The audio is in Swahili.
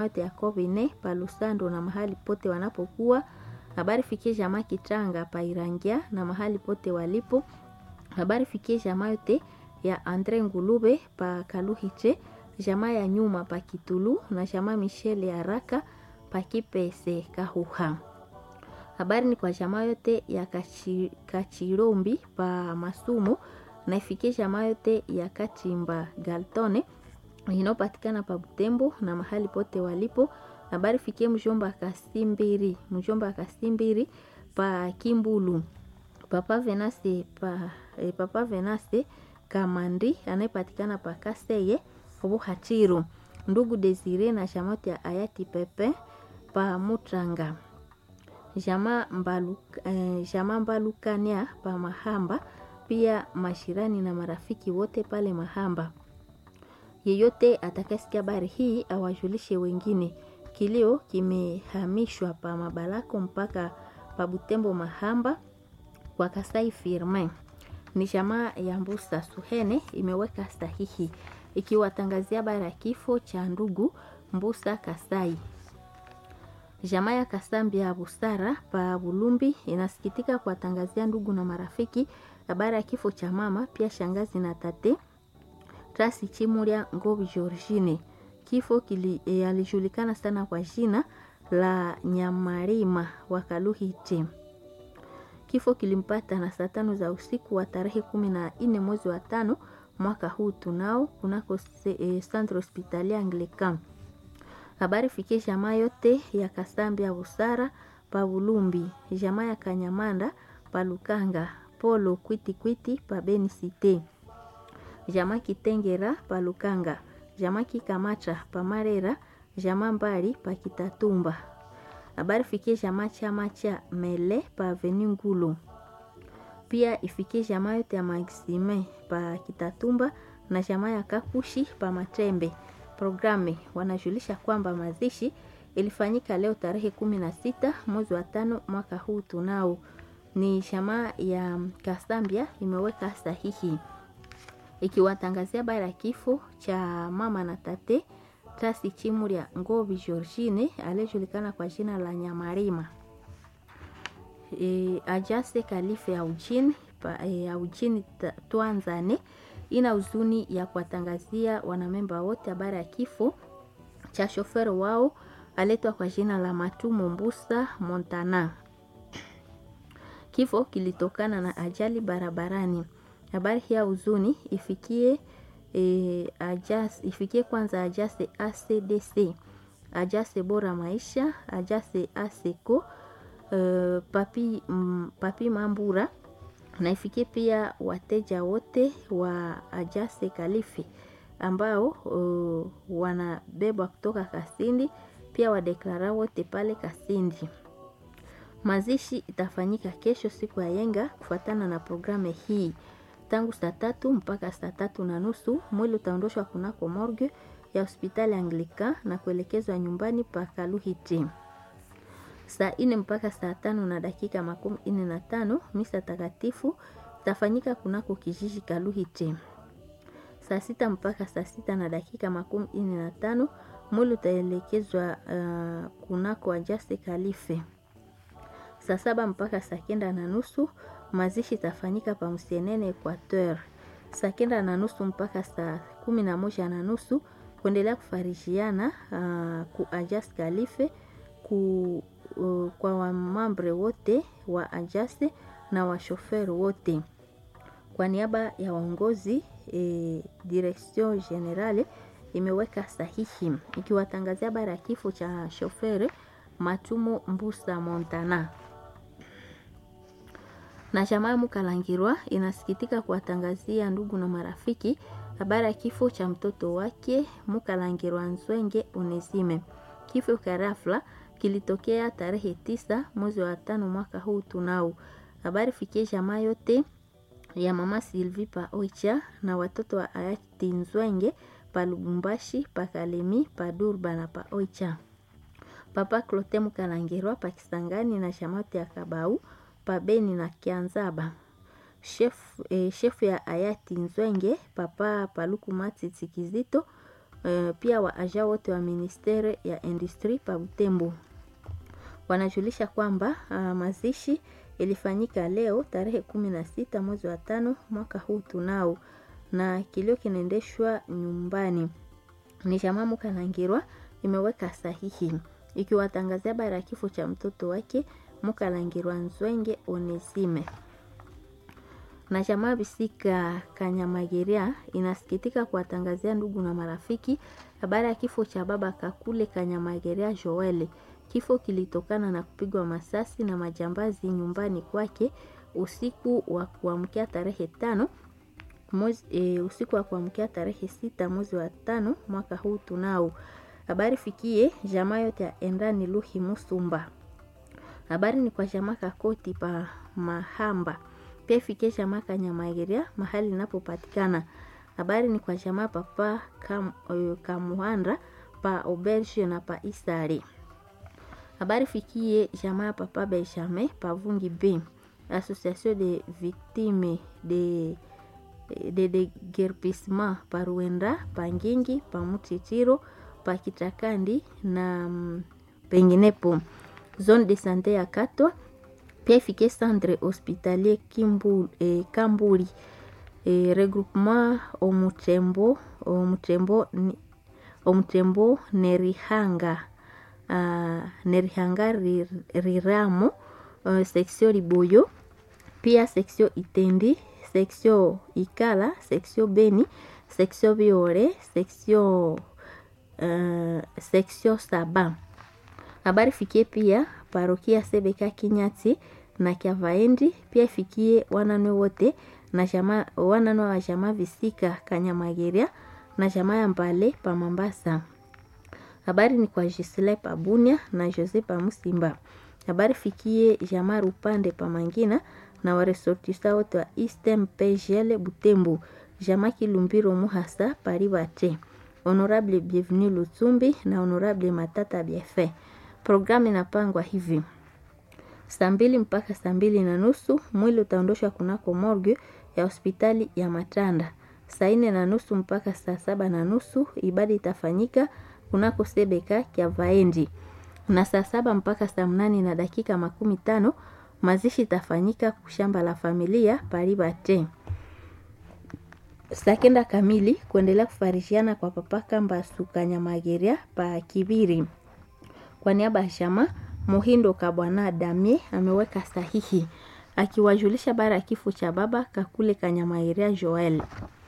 yote ya Kovine pa Lusando na mahali pote wanapokuwa. Habari fikie jamaa Kichanga pa Irangia na mahali pote walipo. Habari fikie jamaa yote ya Andre Ngulube pa Kaluhiche, jamaa ya nyuma pa Kitulu na jamaa Michelle ya Raka pa Kipese Kahuha. Habari ni kwa jamaa yote ya Kachi, Kachirombi pa Masumu na ifikie jamaa yote ya Kachimba Galtone inayopatikana pa Butembo na mahali pote walipo. Habari fikie mjomba Kasimbiri, mjomba Kasimbiri pa Kimbulu. Papa Venase pa eh, Papa Venase Kamandi anayepatikana pa Kaseye Buhachiru. Ndugu Desire na jamaa ya Ayati Pepe pa Mutranga. Jamaa Mbaluka, eh, jamaa Mbalukania pa Mahamba, pia mashirani na marafiki wote pale Mahamba. Yeyote atakayesikia habari hii awajulishe wengine. Kilio kimehamishwa pa Mabalako mpaka pa Butembo Mahamba kwa Kasai Firmin. Ni jamaa ya Mbusa Suhene imeweka sahihi ikiwatangazia habari ya kifo cha ndugu Mbusa Kasai. Jamaa ya Kasambi ya Busara pa Bulumbi inasikitika kuwatangazia ndugu na marafiki habari ya kifo cha mama pia shangazi na tate Trasi Chimuria Ngovi Georgine. Kifo kili, e, alijulikana sana kwa jina la Nyamarima wa Kaluhiti. Kifo kilimpata na saa tano za usiku wa tarehe kumi na nne mwezi wa tano mwaka huu tunao kunako e, Centre Hospitalier Anglican. Habari fikie jamaa yote ya Kasambi ya Busara pa Bulumbi, jamaa ya Kanyamanda pa Lukanga, Polo Kwiti Kwiti pa Beni Cité, jamaa Kitengera pa Lukanga, jamaa Kikamata pa Marera, jamaa Mbali pa Kitatumba. Habari fikie jamaa chama cha Mele pa Avenue Ngulu. Pia ifikie jamaa yote ya Maxime pa Kitatumba na jamaa ya Kakushi pa Matembe. Programe wanajulisha kwamba mazishi ilifanyika leo tarehe kumi na sita mwezi wa tano mwaka huu tunao. Ni jamaa ya Kasambia imeweka sahihi ikiwatangazia habari ya kifo cha mama na tate Trasi Chimuria Ngovi Georgine aliyejulikana kwa jina la Nyamarima. E, Ajase Kalife ya Ujini, e, ya Ujini Twanzane ina huzuni ya kuwatangazia wanamemba wote habari ya kifo cha shoferi wao aletwa kwa jina la Matumu Mbusa Montana. Kifo kilitokana na ajali barabarani. Habari hii ya huzuni ifikie e, ajas, ifikie kwanza Ajase ACDC, Ajase Bora Maisha, Ajase ASECO, uh, papi, mm, papi Mambura na ifikie pia wateja wote wa Ajase Kalifi ambao uh, wanabebwa kutoka Kasindi, pia wadeklara wote pale Kasindi. Mazishi itafanyika kesho siku ya yenga kufuatana na programu hii tangu saa tatu mpaka saa tatu na nusu. Mwili utaondoshwa kunako morgue ya hospitali Anglika na kuelekezwa nyumbani pa Kaluhiti. Saa ine mpaka saa tano na dakika makumi ine na tano misa takatifu itafanyika kunako kijiji Kaluhiti. Saa sita mpaka saa sita na dakika makumi ine na tano mwili utaelekezwa uh, kunako Ajase Kalife. Saa saba mpaka saa kenda na nusu mazishi itafanyika pa Msienene Equateur. Saa kenda na nusu mpaka saa kumi na moja na nusu kuendelea kufarishiana uh, ku Ajase Kalife ku, uh, kwa wamambre wote wa Ajase na washoferi wote kwa niaba ya waongozi e, Direction Generale imeweka sahihi ikiwatangazia habari ya kifo cha shoferi Matumo Mbusa Montana na jamaa Mukalangirwa inasikitika kuwatangazia ndugu na marafiki habari ya kifo cha mtoto wake Mukalangirwa Nzwenge Onesime. Kifo cha ghafla kilitokea tarehe tisa mwezi wa tano mwaka huu tunao. Habari fikie jamaa yote ya mama Sylvie pa Oicha na watoto wa hayati Nzwenge pa Lubumbashi, pa Kalemi, pa Durba na pa Oicha. Papa Clote Mukalangirwa pa Kisangani na shamati ya Kabau pa Beni na Kianzaba. Chef, eh, chef ya hayati Nzwenge papa Paluku Matiti Kizito uh, pia waaja wote wa ministere ya industri pa Butembo wanajulisha kwamba uh, mazishi ilifanyika leo tarehe kumi na sita mwezi wa tano mwaka huu tunao, na kilio kinaendeshwa nyumbani. Ni jamaa Mukalangirwa imeweka sahihi ikiwatangazia habari ya kifo cha mtoto wake Mukalangirwa Nzwenge Onesime na jamaa Bisika Kanyamageria inasikitika kuwatangazia ndugu na marafiki habari ya kifo cha baba Kakule Kanyamageria Joel. Kifo kilitokana na kupigwa masasi na majambazi nyumbani kwake usiku wa kuamkia tarehe tano mwezi, e, usiku wa kuamkia tarehe sita mwezi wa tano mwaka huu tunao. Habari fikie jamaa yote ya Endani Luhi Musumba. Habari ni kwa jamaa Kakoti pa Mahamba pia ifikie jamaa Kanyamageria mahali inapopatikana. Habari ni kwa jamaa papa kam, uh, Kamuhandra pa Auberge na pa Isari. Habari fikie jamaa papa Benjamin pa Vungi B, Association de Victimes de de deguerpissement pa Ruenda pa Ngingi pa Mutitiro pa Kitakandi na mm, penginepo. Zone de sante ya Katwa pia ifikie centre hospitalier Kimbu, eh, Kamburi eh, regroupement Omutembo Omutembo ni- Omutembo Nerihanga uh, Nerihanga Rir- Riramo uh, section Liboyo pia section Itendi section Ikala section Beni section Biore section uh, section Saba habari fikie pia parokia Sebeka Kinyati na Kyavaendi, pia ifikie wananwe wote na jamaa wananwe wa jamaa Visika Kanyamageria na jamaa ya Mbale pa Mambasa. Habari ni kwa Gisle pa Bunia na Jose pa Musimba. Habari fikie jamaa Rupande pa Mangina na waresortisa wote wa Eastern PGL Butembo, jamaa Kilumbiro Muhasa Paribate, Honorable Bienvenu Lutsumbi na Honorable Matata Biefe. Programu inapangwa hivi: saa mbili mpaka saa mbili na nusu mwili utaondoshwa kunako morgue ya hospitali ya Matanda. Saa nne na nusu mpaka saa saba na nusu ibada itafanyika kunako sebeka kya Vaendi, na saa saba mpaka saa mnane na dakika makumi tano mazishi itafanyika kushamba la familia Paribate. Saa kenda kamili kuendelea kufarishiana kwa papa Kamba Sukanyamageria pa Kibiri. Kwa niaba ya chama Muhindo Kabwana Damie ameweka sahihi akiwajulisha bara ya kifo cha baba Kakule Kanyamairia Joel.